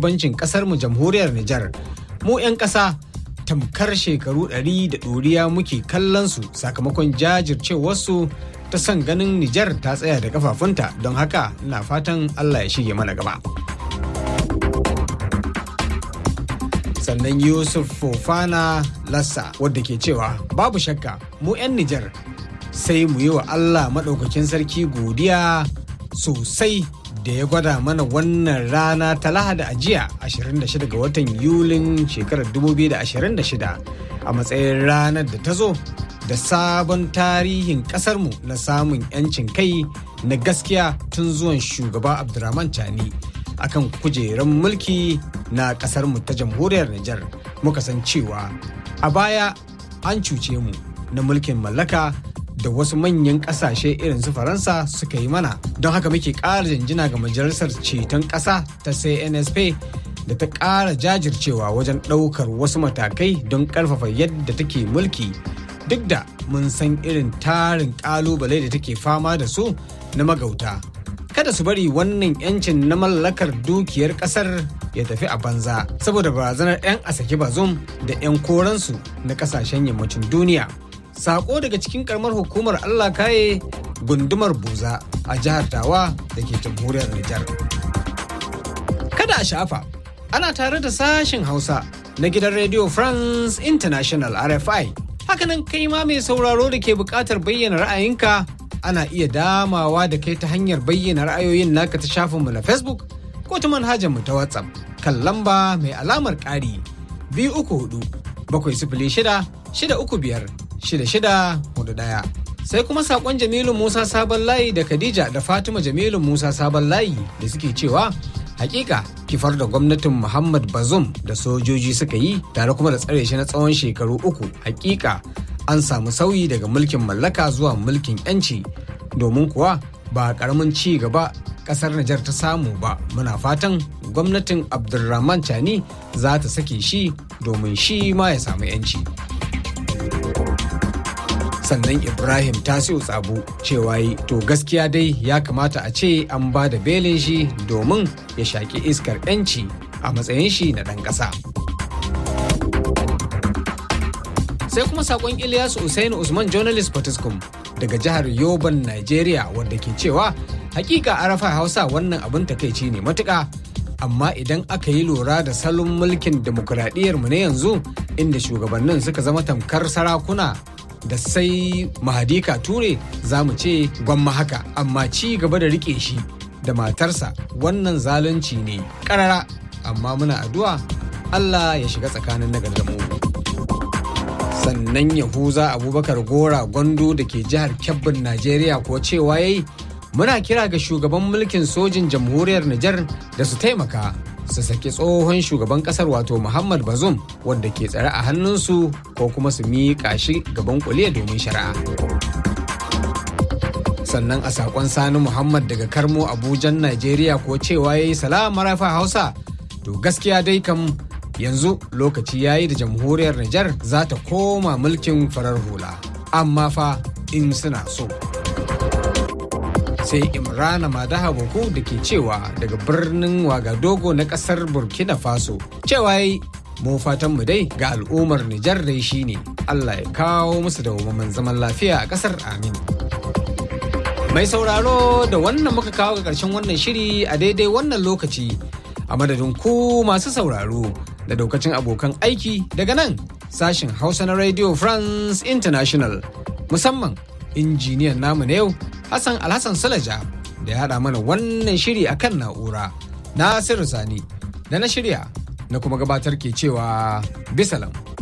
shugabancin ƙasarmu jamhuriyar Nijar. Mu 'yan ƙasa tamkar shekaru ɗari da ɗoriya muke kallon su sakamakon jajircewarsu ta son ganin Nijar ta tsaya da kafafunta don haka ina fatan Allah ya shige mana gaba. Sannan Yusuf Fofana Lassa wadda ke cewa babu shakka mu 'yan Nijar sai mu yi wa Allah maɗaukakin sarki godiya sosai da ya gwada mana wannan rana ta lahada a jiya 26 ga watan Yulin shekarar 2026 a matsayin ranar da ta zo da sabon tarihin ƙasarmu na samun 'yancin kai na gaskiya tun zuwan shugaba Abdurrahman Chani akan kujerar mulki na ƙasarmu ta jamhuriyar Nijar muka san cewa a baya an cuce mu na mulkin mallaka da wasu manyan kasashe irin su faransa suka yi mana don haka muke ƙara janjina ga majalisar ceton ƙasa ta cnsp da ta ƙara jajircewa wajen ɗaukar wasu matakai don ƙarfafa yadda take mulki duk da mun san irin tarin ƙalubale da take fama da su na magauta kada su bari wannan yancin na mallakar dukiyar ƙasar ya tafi a banza saboda barazanar 'yan asaki bazum da 'yan koransu na ƙasashen yammacin duniya sako daga cikin karamar hukumar Allah kaye gundumar buza a jihar tawa da ke jamhuriyar Nijar. Kada a shafa, ana tare da sashen Hausa na gidan Radio France International RFI. Hakanan kai ma mai sauraro da ke buƙatar bayyana ra'ayinka ana iya damawa da kai ta hanyar bayyana ra'ayoyin naka ta shafinmu na Facebook ko ta manhajarmu ta WhatsApp kan lamba mai alamar ƙari biyu uku hudu bakwai sifili shida shida uku biyar shida shida hudu ɗaya. Sai kuma saƙon Jamilu Musa Sabon Layi da Khadija da Fatima Jamilu Musa Sabon Layi da suke cewa hakika kifar da gwamnatin Muhammad Bazum da sojoji suka yi tare kuma da tsare shi na tsawon shekaru uku hakika an samu sauyi daga mulkin mallaka zuwa mulkin 'yanci domin kuwa ba karamin ci gaba kasar Nijar ta samu ba muna fatan gwamnatin Abdulrahman Chani za ta sake shi domin shi ma ya samu 'yanci. sannan ibrahim tasiu tsabu cewa yi to gaskiya dai ya kamata a ce an ba da belin shi domin ya shaƙi iskar 'yanci a matsayin shi na ɗan ƙasa sai kuma saƙon ilyasu usainu usman journalist potiskum daga jihar yoban nigeria wadda ke cewa hakika arafa hausa wannan abin takaici ne matuƙa amma idan aka yi lura da salon mulkin demokuraɗiyyar mu na yanzu inda shugabannin suka zama tamkar sarakuna da sai mahadika ture za mu ce gwamma haka amma ci gaba da rike shi da matarsa wannan zalunci ne karara amma muna addu'a Allah ya shiga tsakanin nagar da mu sannan yahuza abubakar gora gwando da ke jihar kebbin najeriya ko cewa yayi muna kira ga shugaban mulkin sojin jamhuriyar Nijar da su taimaka su saki tsohon shugaban kasar wato Muhammad Bazoum wanda ke tsare a hannunsu ko kuma su miƙa shi gaban kuliya domin shari'a. Sannan a saƙon Sani Muhammad daga Karmo Abujan Najeriya ko cewa ya yi salama rafa Hausa to gaskiya dai kam yanzu lokaci ya yi da jamhuriyar Nijar za ta koma mulkin farar hula amma fa in suna so. sai imrana madaha boko da ke cewa daga birnin wagadogo na kasar burkina faso cewa yi mu fatan mu dai ga al'ummar nijar dai shine allah ya kawo musu da zaman lafiya a kasar amin mai sauraro da wannan muka kawo ga karshen wannan shiri a daidai wannan lokaci a madadin ku masu sauraro da daukacin abokan aiki daga nan sashen hausa na radio france international musamman injiniyan namu na yau Hassan Alhassan Salaja da ya haɗa mana wannan shiri a kan na'ura. Nasiru Sani da na shirya na kuma gabatar ke cewa bisalam.